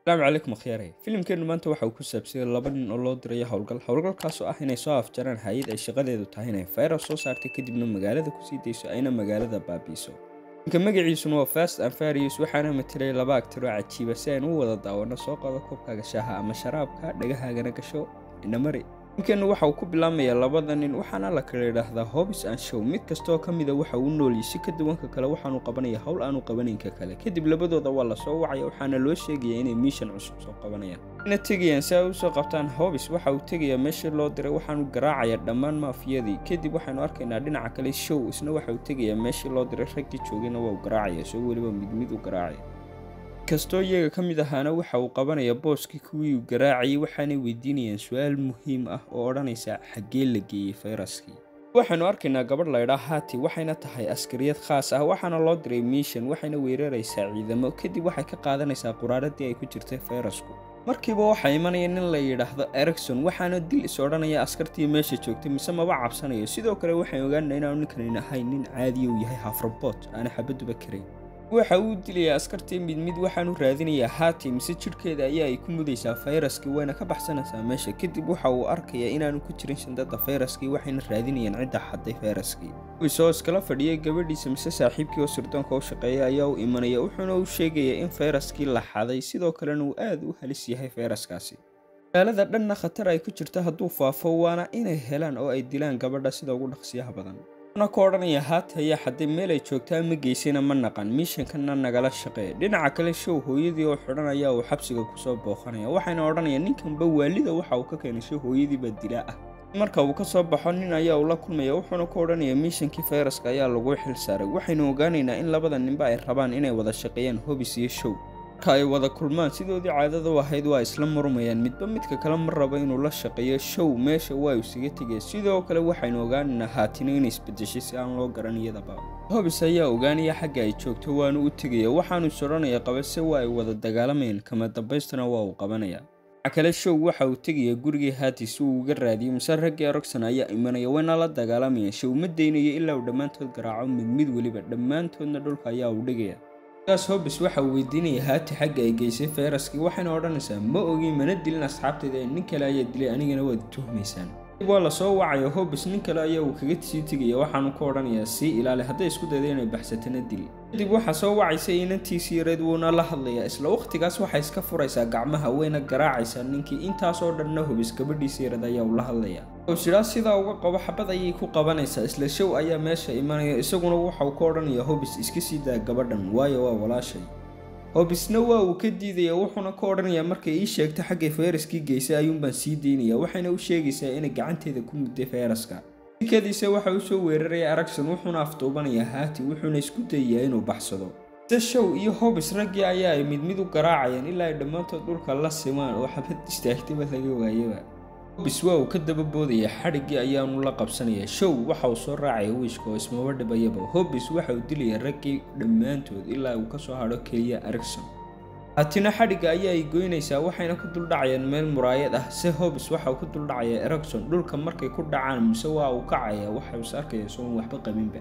asalaamu calaykum akhyaarey filimkeennu maanta waxa uu ku saabsanyay laba nin oo loo dirayo howlgal howlgalkaasoo ah inay soo afjaraan hay-ad ay shaqadeedu tahay inay fayras soo saartay kadibna magaalada kusii dayso ayna magaalada baabiiso ninka magaciisuna waa fast and farius waxaana matalay laba agtiroo cajiiba si aynu u wada daawano soo qado koobkaaga shaaha ama sharaabka dhagahaagana gasho inamari ninkeennu waxa uu ku bilaamayaa labada nin waxaana la kala idhaahdaa hobis an show mid kastaoo ka mida waxa uu noolyay si ka duwanka kale waxaanu qabanaya howl aanu qabanaynka kale kadib labadooda waa lasoo wacaya waxaana loo sheegaya inay miishan cusub soo qabanayaan ina tegayaan si ay usoo qabtaan hobis waxa uu tegayaa meeshii loo diray waxaanu garaacaya dhammaan maafiyadii kadib waxaynu arkaynaa dhinaca kale show isna waxa uu tegayaa meeshii loo diray raggii joogayna waa uu garaacaya soo weliba mid mid u garaacaya kastoo iyaga ka mid ahaana waxa uu qabanaya booskii kuwii uu garaacayay waxaanay weydiinayaan su-aal muhiim ah oo odhanaysa xaggee la geeyey fayraskii waxaynu arkaynaa gabadh laydhaa hati waxayna tahay askariyad khaas ah waxaana loo diray miishan waxayna weeraraysaa ciidamo kadib waxay ka qaadanaysaa quraaradii ay ku jirtay fayrasku markiiba waxaa imanaya nin la yidhaahdo ericson waxaana dil is odhanaya askartii meesha joogtay mise maba cabsanayo sidoo kale waxaan ogaanaa inaanu ninkanin ahayn nin caadiya uu yahay hafrabot aana xabaduba karayn waxa uu dilayaa askartii mid mid waxaanu raadinayaa haati mise jidhkeeda ayaa ay ku mudaysaa fayraskii wayna ka baxsanaysaa meesha kadib waxa uu arkayaa inaanu ku jirin shandada fayraskii waxayna raadinayaan cidda xadday fayraskii isoo iskala fadhiyay gabadhiisa mise saaxiibkii oo sirdoonka u shaqeeya ayaa u imanaya wuxuuna u sheegayaa in fayraskii la xaday sidoo kalena uu aad u halis yahay fayraskaasi magaalada dhanna khatar ay ku jirto hadduu faafo waana inay helaan oo ay dilaan gabadha sida ugu dhaqsiyaha badan na ku odhanaya haati ayaa xaday meel ay joogtaa ma geysayna ma naqan miishankana nagala shaqee dhinaca kale show hooyadii oo xidhan ayaa uu xabsiga kusoo booqanaya waxayna odhanayaan ninkanba waalida waxa uu ka keenay show hooyadiiba dilaa ah marka uu ka soo baxo nin ayaa uu la kulmaya wuxuuna ku odhanaya miishankii fayraska ayaa lagu xil saaray waxaynu ogaanaynaa in labada ninba ay rabaan inay wada shaqeeyaan hobis iyo show marka ay wada kulmaan sidoodii caadada u ahayd waa isla murmayaan midba midka kale ma rabo inuu la shaqeeyo show meesha waa isaga tegaya sidoo kale waxaynu ogaanaynaa haatina inay isbedeshay si aan loo garan iyadaba hobis ayaa ogaanaya xagga ay joogto waanu u tegaya waxaanu is odhanaya qabase waa ay wada dagaalamayaan kama dambaystana waa uu qabanaya waxa kale show waxa uu tegaya gurigii haati si uu uga raadiyo mise raggii erogson ayaa imanaya wayna la dagaalamayaan show ma daynayo ilaa uu dhammaantood garaaco mid mid weliba dhammaantoodna dhulka ayaa uu dhigaya gaas hobis waxa uu weydiinaya haati xagga ay geysay fayraskii waxayna odhanaysaa ma ogin mana dilin asxaabtayda ee nin kale ayaa dilay anigana waad tuhmaysaan dib waa lasoo wacayo hobis nin kale ayaa uu kaga sii tegaya waxaanu ku odhanayaa sii ilaali hadday isku dayda inay baxsatana dil kadib waxaa soo wacaysa inantiisii yareed wuuna la hadlayaa isla wakhtigaas waxay iska furaysaa gacmaha wayna garaacaysaa ninkii intaasoo dhanna hobis gabadhiisa yareed ayaa uu la hadlayaa howshiraa sidaa uga qabo xabad ayay ku qabanaysaa isla show ayaa meesha imanaya isaguna waxauu ka odhanaya hobis iska sii daa gabadhan waayo waa walaashay hobisna waa uu ka diidaya wuxuuna ka odhanayaa markay ii sheegto xaggay fayraskii geysay ayuunbaan sii daynaya waxayna u sheegaysaa inay gacanteeda ku mudday fayraska sikadiisa waxa uu soo weeraraya aragson wuxuuna afduubanayaa haati wuxuuna isku dayayaa inuu baxsado se show iyo hobis raggii ayaa ay mid mid u garaacayaan ilaa ay dhammaantood dhulka la simaan oo xabad istaagtaba laga waayaba hobis waa uu ka daba boodaya xadhiggii ayaanu la qabsanaya show waxa uu soo raacaya wiishka oo ismaba dhibayaba hobis waxa uu dilaya raggii dhammaantood ilaa uu kasoo hadho keliya ericson haatina xadhigga ayaa ay goynaysaa waxayna ku duldhacayaan meel muraayad ah se hobis waxa uu ku duldhacaya ericson dhulka markay ku dhacaan mise waa uu kacaya waxa is arkaya soon waxba qabinba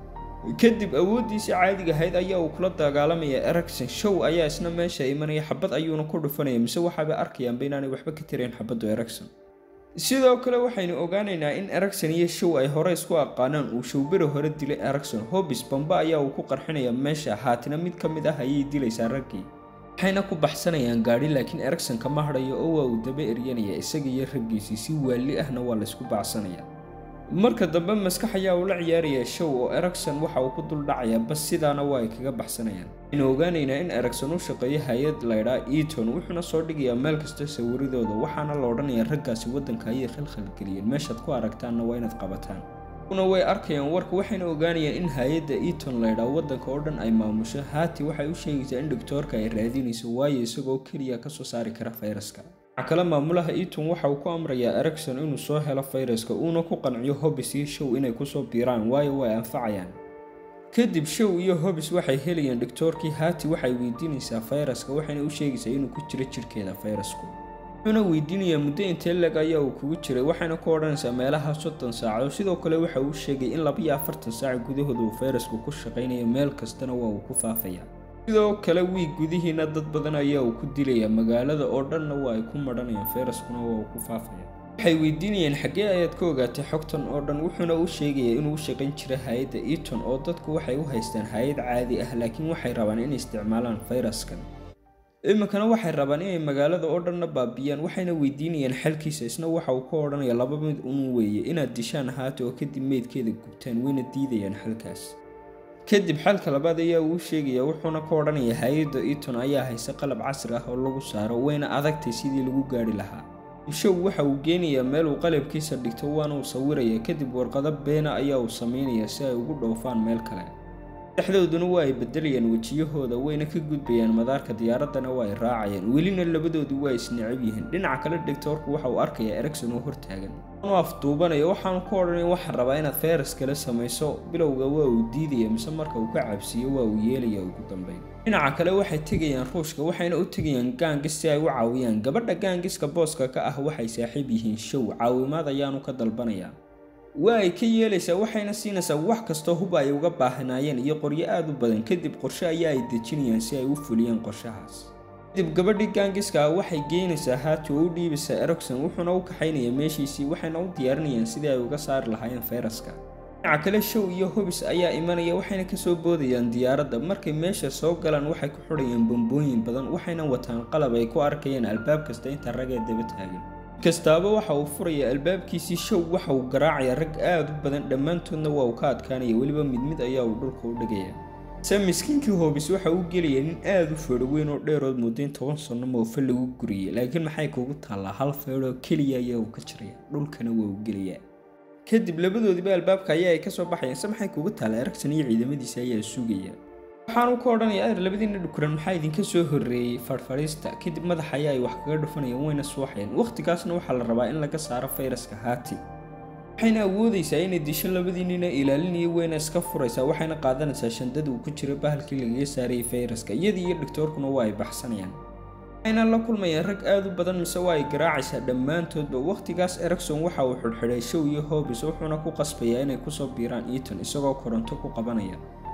kadib awooddiisii caadiga ahayd ayaa uu kula dagaalamaya ericson show ayaa isna meesha imanaya xabad ayuuna ku dhufanaya mise waxaaba arkayaanba inaanay waxba ka tirayn xabaddu ericson sidoo kale waxaynu ogaanaynaa in ericson iyo show ay hore isku aqaanaan uu showberi hore dilay ericson hobis bamba ayaa uu ku qarxinaya meesha haatina mid ka mid ah ayay dilaysaa raggii waxayna ku baxsanayaan gaadhi laakiin ericson kama hadhayo oo waa uu daba eryanaya isaga iyo raggiisii si waali ahna waa laysku bacsanaya marka dambe maskax ayaa uu la ciyaaraya show oo ericson waxa uu ku duldhacayaa bas sidaana waa ay kaga baxsanayaan waxaynu ogaanaynaa in ericson u shaqeeyo hay-ad laydhaa eaton wuxuuna soo dhigayaa meel kasta sawiradooda waxaana la odhanayaa raggaasi waddanka ayay khalkhalgeliyeen meeshaad ku aragtaanna waa inaad qabataan una way arkayaan warka waxayna ogaanayaan in hay-adda eaton laydhaa waddanka oo dhan ay maamusho haati waxay u sheegaysaa in doctoorka ay raadinayso waayo isagoo keliya kasoo saari kara fayraska waxaa kale maamulaha eaton waxa uu ku amrayaa ericson inuu soo helo fayraska uuna ku qanciyo hobis iyo show inay kusoo biiraan waayo way anfacayaan kadib show iyo hobis waxay helayaan doctoorkii haati waxay weydiinaysaa fayraska waxayna u sheegaysaa inuu ku jiro jidhkeeda fayrasku wuxuuna weydiinayaa muddo intee leg ayaa uu kugu jiray waxayna ku odhanaysaa meelaha soddon saacadood sidoo kale waxa uu sheegay in laba iyo afartan saac gudahooda uu fayrasku ku shaqaynayo meel kastana waa uu ku faafaya sidoo kale wiig gudihiina dad badan ayaa uu ku dilaya magaalada oo dhanna waa ay ku madhanayaan fayraskuna waa uu ku faafaya waxay weydiinayeen xaggee ayaad ka ogaatay xogtan oo dhan wuxuuna u sheegayaa inuu u shaqayn jira hay-adda eaton oo dadku waxay u haystaan hay-ad caadi ah laakiin waxay rabaan inay isticmaalaan fayraskan iminkana waxay rabaan inay magaalada oo dhanna baabiyaan waxayna weydiinayaan xalkiisa isna waxa uu ka odhanaya laba mid unu weeye inaad dishaan haata oo kadib meydkeeda gubtaan wayna diidayaan xalkaas kadib xalka labaad ayaa uu sheegaya wuxuuna ka odhanaya hay-adda eaton ayaa haysa qalab casri ah oo lagu saaro wayna adagtay sidii lagu gaari lahaa show waxa uu geenayaa meel uu qalabkiisa dhigto waana uu sawiraya kadib warqado beena ayaa uu sameynaya si ay ugu dhoofaan meel kale dhexdooduna waa ay bedelayaan wejiyahooda wayna ka gudbayaan madaarka diyaaraddana waa ay raacayaan welina labadoodu waa isnecab yihiin dhinaca kale dhigtoorku waxa uu arkayaa ericson oo hortaagan waanu afduubanaya waxaanu ka odhanaya waxaan rabaa inaad fayras kale samayso bilowga waa uu diidaya mise marka uu ka cabsiiyo waa uu yeelaya ugu dambeyn dhinaca kale waxay tegayaan ruushka waxayna u tegayaan gaangis si ay u caawiyaan gabadha gaangiska booska ka ah waxay saaxiib yihiin show caawimaad ayaanu ka dalbanayaa waa ay ka yeelaysaa waxayna siinaysaa wax kastoo hub ay uga baahnaayeen iyo qoryo aad u badan kadib qorshe ayaa ay dejinayaan si ay u fuliyaan qorshahaas kadib gabadhii gaangiska ah waxay geynaysaa haati oo u dhiibaysaa ericson wuxuuna u kaxaynayaa meeshiisii waxayna u diyaarinayaan sidii ay uga saari lahaayeen fayraska dhinaca kale show iyo hobis ayaa imanaya waxayna kasoo boodayaan diyaaradda markay meesha soo galaan waxay ku xidhayaan bambooyin badan waxayna wataan qalab ay ku arkayaan albaab kasta inta ragee daba taagan kastaaba waxa uu furaya albaabkiisii show waxa uu garaacaya rag aad u badan dhammaantoodna waa uu ka adkaanaya weliba mid mid ayaa uu dhulka u dhigaya se miskiinkii hoobis waxa uu gelaya nin aada u feedho weyn oo dheerood muddayn toban sanno moofe lagu guriyay laakiin maxay kugu taallaa hal feedhoo keliya ayaa uu ka jiraya dhulkana waa uu gelayaa kadib labadoodiba albaabka ayaa ay kasoo baxayaan se maxay kugu taallaa eragsan iyo ciidamadiisa ayaa sugaya waxaanu ka odhanaya ader labadiina dhukuran maxaa idinka soo horreeyey farfadhiista kadib madaxa ayaa ay wax kaga dhufanayaan wayna suuxayaan wakhtigaasna waxaa la rabaa in laga saaro fayraska haati waxayna awoodaysaa inay disho labadiinina ilaalinaya wayna iska furaysaa waxayna qaadanaysaa shandada uu ku jiro bahalkii lagaga saarayay fayraska iyadii iyo dhigtoorkuna waa ay baxsanayaan waxayna la kulmayaan rag aad u badan mise waa ay garaacaysaa dhammaantoodba wakhtigaas ericson waxa uu xidhxidhay show iyo hobis wuxuuna ku qasbayaa inay kusoo biiraan eaton isagoo koronto ku qabanaya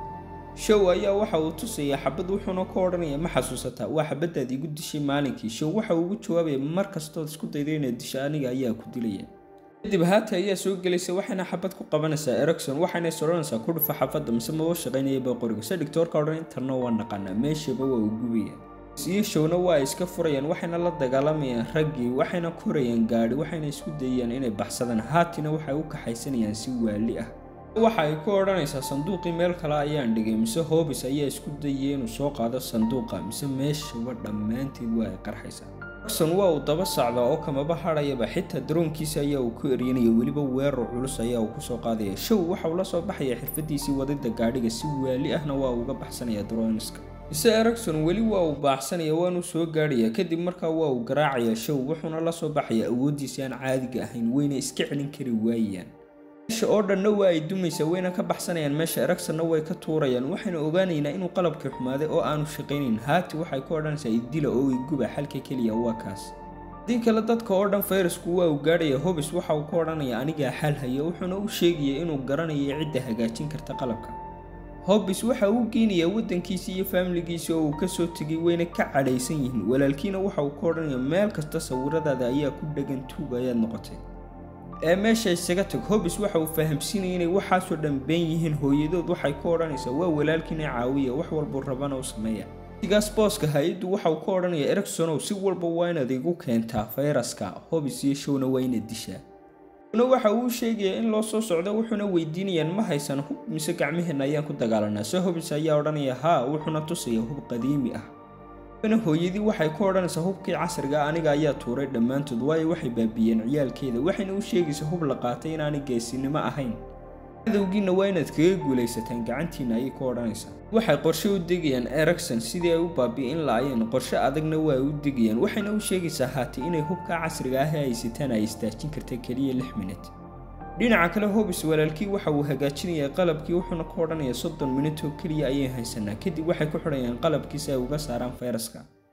show ayaa waxa uu tusayaa xabad wuxuuna ka odhanaya ma xasuusataa waa xabadaad igu dishay maalinkii show waxa uu ugu jawaabaya mar kastood isku dayda inaad disho aniga ayaa ku dilaya kadib haata ayaa soo gelaysa waxayna xabad ku qabanaysaa ericson waxayna soranaysaa ku dhufa xafadda mise maba shaqaynayaba qoriga se dhigtoorka odhan intarna waa naqanaa meeshaba waa uu gubaya iyo showna waa ay iska furayaan waxayna la dagaalamayaan raggii waxayna korayaan gaadhi waxayna isku dayayaan inay baxsadaan haatina waxay u kaxaysanayaan si waali ah waxa ay ku odhanaysaa sanduuqii meel kale ayaan dhigay mise hobis ayaa isku dayay inuu soo qaado sanduuqa mise meeshaba dhammaanteed waa ay qarxaysaa ericson waa uu daba sacdaa oo kamaba hadhayaba xitaa daroonkiisa ayaa uu ku eryanaya weliba weerar culus ayaa uu kusoo qaadaya show waxa uu la soo baxaya xirfadiisii wadida gaadhiga si waali ahna waa uga baxsanaya droniska mise ericson weli waa uu baaxsanaya waanuu soo gaadhaya kadib markaa waa uu garaacaya show wuxuuna la soo baxaya awooddiisii aan caadiga ahayn wayna iska celin kari waayaan meesha oo dhanna waa ay dumaysa wayna ka baxsanayaan meesha ericsonna way ka tuurayaan waxayna ogaanaynaa inuu qalabkii xumaaday oo aanu shaqaynayn haati waxay ku odhanaysaa idila oo iguba xalka keliya waa kaas haddii kale dadka oo dhan fayrasku waa uu gaadhaya hobis waxa uu ka odhanaya anigaa xal haya wuxuuna u sheegaya inuu garanayo cidda hagaajin karta qalabka hobis waxa uu geynayaa waddankiisii iyo faamiligiisii oo uu kasoo tegay wayna ka cadhaysan yihiin walaalkiina waxa uu ka odhanaya meel kasta sawiradaada ayaa ku dhegan tuug ayaad noqotay ee meesha isaga tag hobis waxa uu fahamsiinaya inay waxaasoo dhan been yihiin hooyadood waxay ku odhanaysaa waa walaalkiina caawiya wax walbuu rabana u sameeya sigaas booska hay-addu waxa uu ka odhanaya ericsonow si walba waa inaad igu keentaa fayraska hobis iyo showna waa inaad dishaa na waxa uu sheegayaa in loo soo socdo wuxuuna weydiinayaan ma haysan hub mise gacmaheenna ayaan ku dagaalanaa se hobis ayaa odhanaya haa wuxuuna tusaya hub qadiimi ah na hooyadii waxay ku odhanaysaa hubkii casriga aniga ayaa tuuray dhammaantood waayo waxay baabiyeen ciyaalkeeda waxayna u sheegaysaa hub la qaatay inaanay geesinimo ahayn cadowgiina waa inaad kaga guulaysataan gacantiina ayay ku odhanaysaa waxay qorshe u degayaan ericson sidii ay u baabi'in laayeen qorshe adagna waa u degayaan waxayna u sheegaysaa haati inay hubka casriga ah ee ay sitaan ay istaajin karta keliya lix minut dhinaca kale hobis walaalkii waxa uu hagaajinaya qalabkii wuxuuna ka odhanaya soddon minut oo keliya ayay haysanaa kadib waxay ku xidhayaan qalabkii si ay uga saaraan fayraska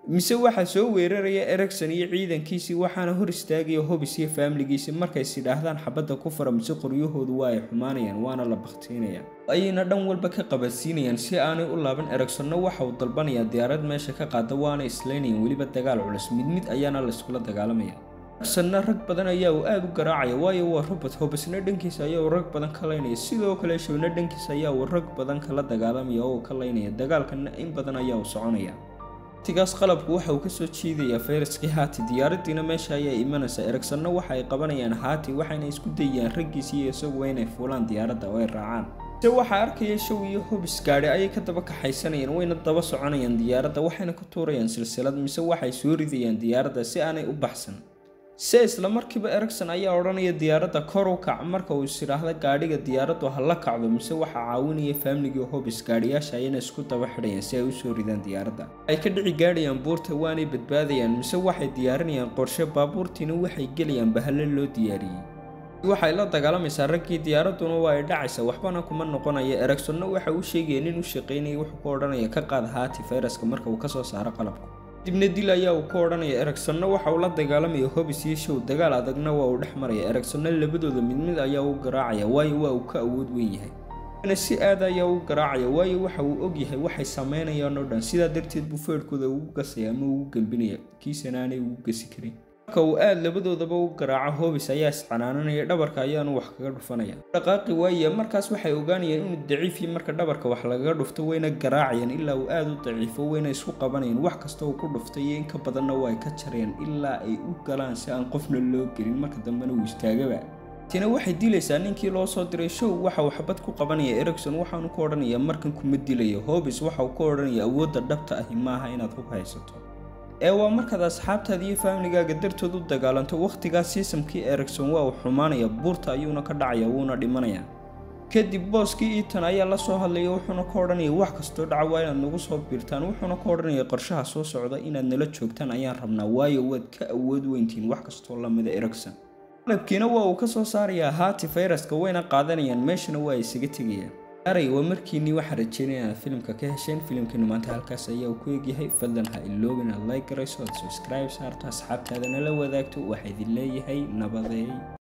mise waxaa soo weeraraya ericson iyo ciidankiisii waxaana hor istaagaya hobis iyo faamiligiisii markays idhaahdaan xabadda ku fara mise qoryahoodu waa ay xumaanayaan waana la baktiinayaan ayayna dhan walba ka qabadsiinayaan si aanay u laaban ericsonna waxa uu dalbanayaa diyaarad meesha ka qaada waana islaynayaan weliba dagaal culus mid mid ayaana layskula dagaalamaya ericsonna rag badan ayaa uu aada u garaacaya waayo waa robot hobisna dhankiisa ayaa uu rag badan ka laynaya sidoo kale showna dhankiisa ayaa uu rag badan kala dagaalamaya oo ka laynaya dagaalkana in badan ayaa uu soconaya waqtigaas qalabku waxa uu kasoo jiidayaa fayraskii haati diyaaradiina meesha ayaa imanaysa ericsonna waxa ay qabanayaan haati waxayna isku dayayaan raggiisii iyo isaguwa inay fuulaan diyaaradda oo ay raacaan se waxaa arkaya show iyo hobis gaadhi ayay ka daba kaxaysanayaan wayna daba soconayaan diyaaradda waxayna ku tuurayaan silsilad mise waxay soo ridayaan diyaaradda si aanay u baxsan se isla markiiba ericson ayaa odhanaya diyaaradda kor u kac marka uu is idhaahda gaadhiga diyaaraddu ha la kacdo mise waxaa caawinaya faamligii hobis gaadhiyaasha ayayna isku daba xidhayaan si ay usoo ridaan diyaaradda ay ka dhici gaadhayaan buurta waanay badbaadayaan mise waxay diyaarinayaan qorshe baabuurtiina waxay gelayaan bahalo loo diyaariyey waxay la dagaalamaysaa raggii diyaaradduna waa ay dhacaysa waxbana kuma noqonaya ericsonna waxa uu sheegaya nin u shaqaynaya wuxuu ku odhanaya ka qaad haati fayraska marka uu kasoo saaro qalabku dibna dil ayaa uu ka odhanaya ericsonna waxa uu la dagaalamaya hobis iyo show dagaal adagna waa uu dhex maraya ericsonna labadooda mid mid ayaa u garaacaya waayo waa uu ka awood weyn yahay si aad ayaa u garaacaya waayo waxa uu ogyahay waxay sameynayaan oo dhan sidaa darteed buu feerhkooda ugu gasaya ama ugu gelbinaya kiisana aanay ugu gasi karin marka uu aada labadoodaba u garaaco hobis ayaa iscanaananaya dhabarka ayaanu wax kaga dhufanaya dhaqaaqi waaya markaas waxay ogaanayaan inuu daciifii marka dhabarka wax lagaga dhufto wayna garaacayaan ilaa uu aada u daciifo wayna isku qabanayaan wax kasta uu ku dhuftay iyo in ka badanna waa ay ka jarayaan ilaa ay u galaan si aan qofna loo gelin marka dambena uu istaagaba tina waxay dilaysaa ninkii loo soo diray show waxa uu xabad ku qabanaya ericson waxaanu ku odhanayaa markan kuma dilayo hobis waxa uu ka odhanaya awoodda dhabta ahi maaha inaad hub haysato ee waa markaad asxaabtaada iyo faamligaaga dartood u dagaalanto wakhtigaas siisamkii ericson waa uu xumaanaya buurta ayuuna ka dhacaya wuuna dhimanaya kadib booskii iitan ayaa la soo hadlaya wuxuuna ka odhanaya wax kastoo dhaca waa inaad nagu soo biirtaan wuxuuna ka odhanaya qorshaha soo socda inaad nala joogtaan ayaan rabnaa waayo waad ka awood weyntiin wax kastoo lamida ericson qalabkiina waa uu ka soo saarayaa haati fayraska wayna qaadanayaan meeshana waa ay isaga tegayaan aray waa markiinii waxaa rajeynaya inaad filimka ka hesheen filimkeenu maanta halkaas ayaa uu ku egyahay fadlan ha iloobin aad like garayso aad subscribe saarto asxaabtaadana la wadaagto waxaa idin leeyahay nabadeey